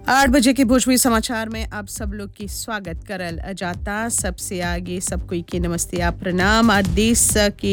आठ बजे के भोजपुरी समाचार में आप सब लोग की स्वागत करल जाता सबसे आगे सब कोई के नमस्ते आ प्रणाम और देश के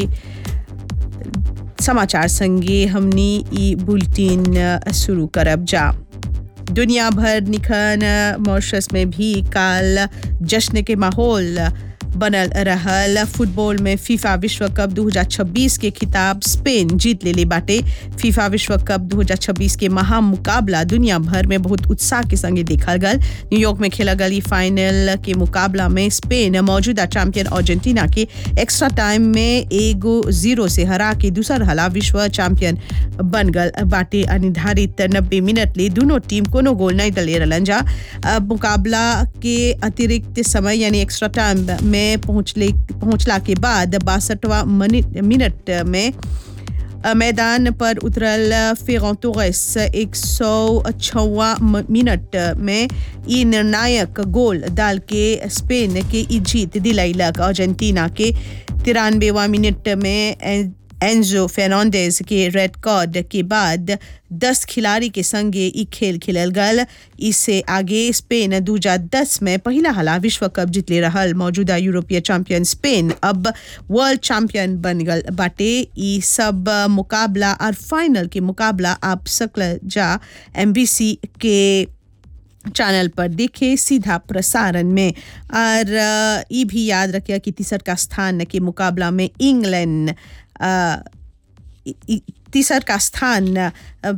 समाचार संगे हमनी ई बुलेटिन शुरू करब जा दुनिया भर निखन मॉरिशस में भी काल जश्न के माहौल बनल रहल फुटबॉल में फीफा विश्व कप 2026 के खिताब स्पेन जीत लेले बाटे फीफा विश्व कप 2026 के महा मुकाबला दुनिया भर में बहुत उत्साह के संगे देखल गल न्यूयॉर्क में खेला गल ई फाइनल के मुकाबला में स्पेन मौजूदा चैंपियन अर्जेंटीना के एक्स्ट्रा टाइम में एगो जीरो से हरा के दूसर हला विश्व चैंपियन बन गल बाटे निर्धारित नब्बे मिनट ले दोनों टीम कोनो गोल नहीं दले रहलन जा अब मुकाबला के अतिरिक्त समय यानी एक्स्ट्रा टाइम में पहुंचले पहुंचला के बाद बासठवा मिनट में अ, मैदान पर उतरल फेरों तोरेस एक सौ छवा मिनट में ई निर्णायक गोल डाल के स्पेन के ई जीत दिलैलक अर्जेंटीना के तिरानवेवा मिनट में एं- एंजो फेर्नांडेज के रेड कार्ड के बाद 10 खिलाड़ी के संगे ई खेल खेलल गल इससे आगे स्पेन 2010 में पहला हला विश्व कप जीतले रहल मौजूदा यूरोपीय चैंपियन स्पेन अब वर्ल्ड चैंपियन बन गल बाटे ई सब मुकाबला और फाइनल के मुकाबला आप सकल जा एमबीसी के चैनल पर देखे सीधा प्रसारण में और अ, ई भी याद रखिए कि तीसर का स्थान के मुकाबला में इंग्लैंड अ, इ- इ- तीसर का स्थान अ,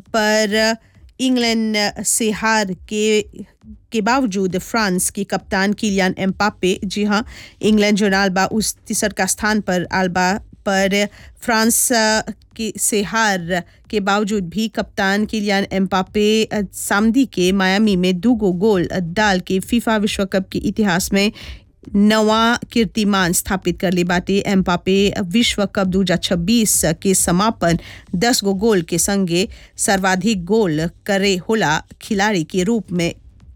पर इंग्लैंड से हार के के बावजूद फ्रांस के कप्तान किलियन एम्पापे जी हाँ इंग्लैंड जो नालबा उस तीसर का स्थान पर आलबा पर फ्रांस अ, के से हार के बावजूद भी कप्तान किलियन एम्पापे अ, सामदी के मायामी में दो गो गोल डाल के फीफा विश्व कप के इतिहास में नवा कीर्तिमान स्थापित कर ले बाटे एम्पापे विश्व कप 2026 के समापन 10 गो गोल के संगे सर्वाधिक गोल करे होला खिलाड़ी के रूप में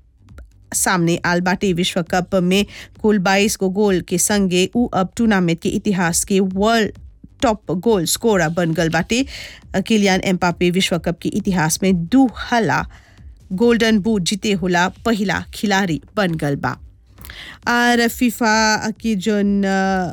सामने आल बाटे विश्व कप में कुल 22 गो गोल के संगे उ अब टूर्नामेंट के इतिहास के वर्ल्ड टॉप गोल स्कोरर बन गल बाटे किलियन एम्पापे विश्व कप के इतिहास में दू हला गोल्डन बूट जीते होला पहिला खिलाड़ी बन गल बा और फीफा की जोन अ,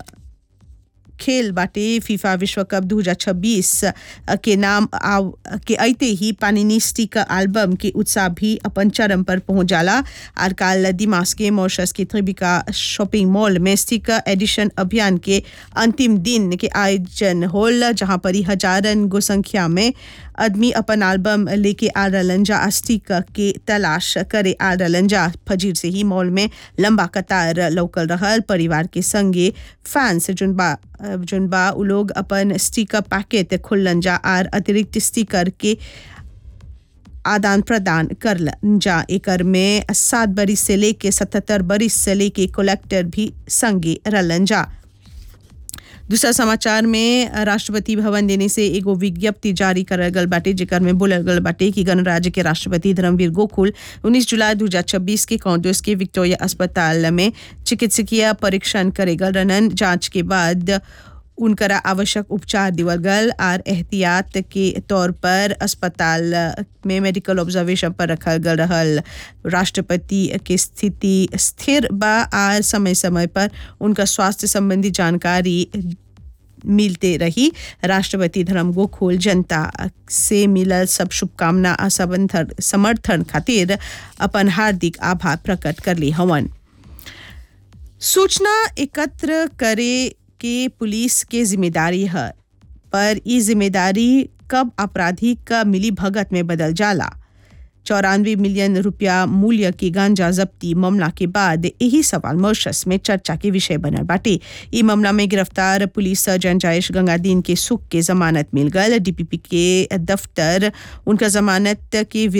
खेल बाटे फीफा विश्व कप 2026 के नाम आव के अइते ही पानिनी स्टिक एल्बम के उत्साह भी अपन चरम पर पहुंच जाला और काल दिमाग के मॉरिशस के त्रिबिका शॉपिंग मॉल में स्टिक एडिशन अभियान के अंतिम दिन के आयोजन होल जहां पर ही हजारन गो संख्या में आदमी अपन एल्बम लेके आ रहलन जा आ स्टिक के तलाश करे आ रहलन जा फजीर से ही मॉल में लंबा कतार लौकल रहल परिवार के संगे फैंस जोन बा जोन बा उ लोग अपन स्टिकर पैकेट खुल्लन जा आर अतिरिक्त स्टिकर के आदान प्रदान कर जा एकर में सात बरिस से लेके सतहत्तर बरिस से लेके कलेक्टर भी संगे रलन जा दूसरा समाचार में राष्ट्रपति भवन देने से एगो विज्ञप्ति जारी करल गल बाटे जेकर में बोलल गल बाटे कि गणराज्य के राष्ट्रपति धर्मवीर गोकुल 19 जुलाई 2026 के कांग्रेस के विक्टोरिया अस्पताल में चिकित्सकीय परीक्षण करे गल रनन जांच के बाद उनकरा आवश्यक उपचार दिवल गल और एहतियात के तौर पर अस्पताल में मेडिकल ऑब्जर्वेशन पर रखल गल रहल राष्ट्रपति के स्थिति स्थिर बा और समय समय पर उनका स्वास्थ्य संबंधी जानकारी मिलते रही राष्ट्रपति धर्म गोखोल जनता से मिलल सब शुभकामना आ सबंधन- समर्थन खातिर अपन हार्दिक आभार प्रकट कर ली हवन सूचना एकत्र करे के पुलिस के जिम्मेदारी है पर ई जिम्मेदारी कब अपराधी का मिली भगत में बदल जाला चौरानवे मिलियन रुपया मूल्य की गांजा जब्ती मामला के बाद यही सवाल मॉरिशस में चर्चा के विषय बनल बाटे ई मामला में गिरफ्तार पुलिस सर्जन जयेश गंगादीन के सुख के जमानत मिल गल डीपीपी के दफ्तर उनका जमानत के